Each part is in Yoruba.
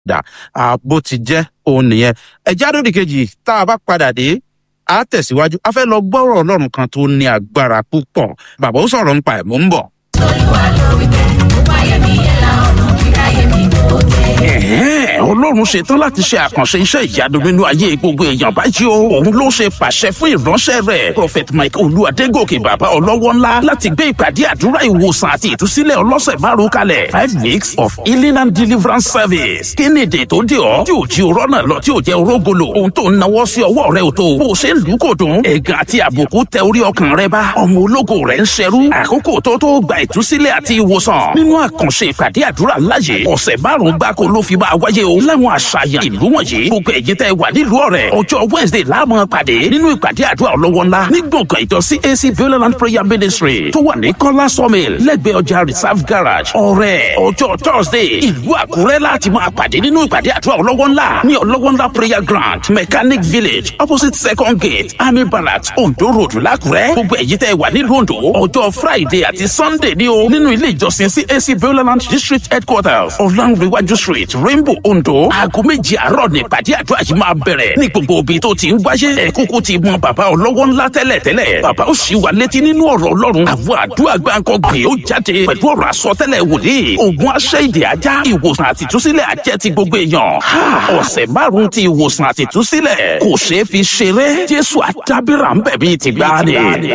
dà bó ti jẹ́ òun nìyẹn ẹ̀já lódì kejì tá a bá padà dé a tẹ̀síwájú a fẹ́ lọ gbọ́rọ̀ ọlọ́run kan tó ní agbára púpọ̀ bàbá ó sọ̀rọ̀ nípa ẹ̀ mò ń bọ̀. olúwa ló wí pé gbogbo ayé mi yẹ la ọ̀nà kíráyé mi kò dé. Ẹ̀hẹ́n, ọlọ́run ṣetán láti ṣe àkànṣe iṣẹ́ ìyanu nínú ayé gbogbo èèyàn báyìí o. òun ló ṣe pàṣẹ fún ìránṣẹ́ rẹ̀ prophet mike olúwadégòkè bàbá ọlọ́wọ́ ńlá láti gbé ìpàdé àdúrà ìwòsàn àti ìtúsílẹ̀ ọlọ́sẹ̀ márùn kalẹ̀ five weeks of healing and deliverance service. kí ni èdè tó dé ọ tí ò jí orọ́ náà lọ tí ò jẹ́ orógolo ohun tó ń nawọ́ sí ọwọ́ rẹ ò tó bó o ṣe ń lù kò dùn. ẹ̀gàn àti àbùkù tẹ orí ọkàn rẹ bá ọmọ ológo rẹ ń ṣerú àkókò tó tó gba ìtúsílẹ̀ àti ìwòsàn nínú àkànṣe ìpàdé àdúrà láyé ọ̀sẹ̀ márùn-ún gbáko ló fi máa wáyé o láwọn àṣàyàn ìlú wọ̀nyí gbogbo ẹ̀yin tẹ́ wà nílùú ọ̀rẹ́ ọjọ́ wednesday láàmú pàdé nínú ìpàdé àdúrà ọlọ́wọ́ ńlá ní gbọ̀ngàn ìjọ cac violent prayer ministry tó wà ní kọ́lá sawmill lẹ́gbẹ̀ẹ́ ọjà reserve garage ọ̀rẹ́ ọjọ́ thursday ìlú àkúrẹ́ láti máa pàdé nínú ìpàdé àdúrà ọlọ́wọ́ ńlá ní ọlọ́wọ́ ńlá prayer ground mechanic village opposite second gate army barracks ondo road lákúrẹ́ gbogbo ẹ̀yin tẹ́ wà nílùú ondo ọjọ́ friday àti sunday ní o nínú ilé ìjọsìn cac violent district headquarters ọ̀làǹrẹ̀wájú street rainbow ondo aago méjì àárọ̀ ní ìpàdé àdúrà yìí máa bẹ̀rẹ̀ ní gbogbo ibi tó ti ń wáyé ẹ̀kúkú ti mọ bàbá ọlọ́wọ́ ńlá tẹ́lẹ̀ tẹ́lẹ̀ bàbá ó sì wà létí nínú ọ̀rọ̀ ọlọ́run àwọn àdúrà gbáǹkọ gbé ó jáde pẹ̀lú ọ̀rọ̀ àsọtẹ́lẹ̀ wòlíì ogun aṣẹ́ ìdè ajá ìwòsàn àtìtúsílẹ̀ àjẹ́ ti gbogbo èèyàn ọ̀sẹ̀ márùn-ún ti ìwòsàn àtìtúsílẹ̀ kò ṣeé fi ṣeré jésù àdábìrà ń bẹ̀ bíi ti gbáàdì.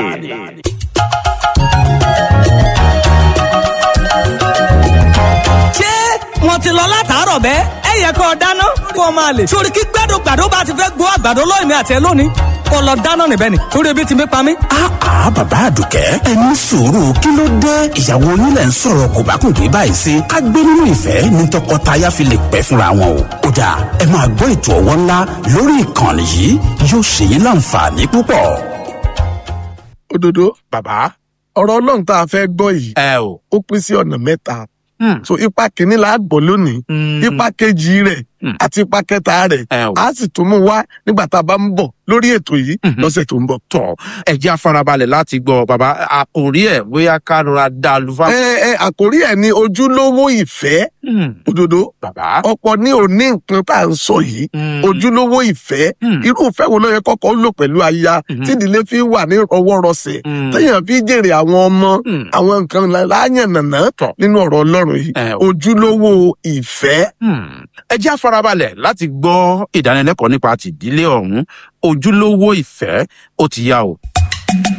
ṣé wọn ti lọ látàárọ̀ bẹ́ẹ̀ ẹ yẹ kó o dáná kó o máa lè. sórí kí gbàdúgbàdú bá ti fẹ́ gbọ́ àgbàdo lóyún mi àti ẹ lónìí kó lọ dáná níbẹ̀ ni torí ebi ti mi pa mí. àá bàbá àdùkẹ́ ẹ ní sùúrù kí ló dé ìyàwó yín lẹ̀ ń sọ̀rọ̀ kò bá kùn dé báyìí sí ká gbé nínú ìfẹ́ ní tọkọtaya fi lè pẹ́ fúnra wọn o. ó dà ẹ máa gbọ́ ètò ọ̀wọ́ ńlá lórí ìkànnì yìí yóò ṣe yín láǹfààní púpọ̀. òdodo bàbá ọ̀rọ̀ ọlọ́run tá a fẹ́ gbọ́ yìí ẹ o. ó pín sí ọ̀nà mẹ́ta Hmm. so ipa kìíní la gbọ́ lónìí Hmm. ipa kejì rẹ̀ Hmm. àti ipa kẹta rẹ̀ ẹ o. a sì tún mú wá nígbà tá a bá ń bọ̀ lórí ètò yìí Mhm. lọ́sẹ̀ tó ń bọ̀. tọ ẹ jẹ́ afarabalẹ̀ láti gbọ́ bàbá àkòrí ẹ̀ bóyá ká rọra dá a lu fáwọn. ẹ ẹ àkórí ẹ̀ ní ojúlówó ìfẹ́ Hmm. òdodo bàbá. ọ̀pọ̀ ní òní nǹkan tá à ń sọ yìí Hmm. ojúlówó ìfẹ́ Hmm. irú ìfẹ́ wo ló yẹ kọ́kọ́ lò pẹ̀lú aya Mhm. tí ìdílé fi wà ní ọwọ́rọsẹ̀ Hmm. téèyàn fi jèrè àwọn ọmọ Hmm. àwọn nǹkan láàyàn nàná Tọ̀. nínú ọ̀rọ̀ ọlọ́run yìí Ẹ o. ojúlówó ìfẹ́ Hmm. ẹ jẹ́ afarabalẹ̀ láti gbọ́ ìdánilẹ́kọ̀ọ́ nípa tìdílé ọ̀hún ojúlówó ìfẹ́ ó ti yá o.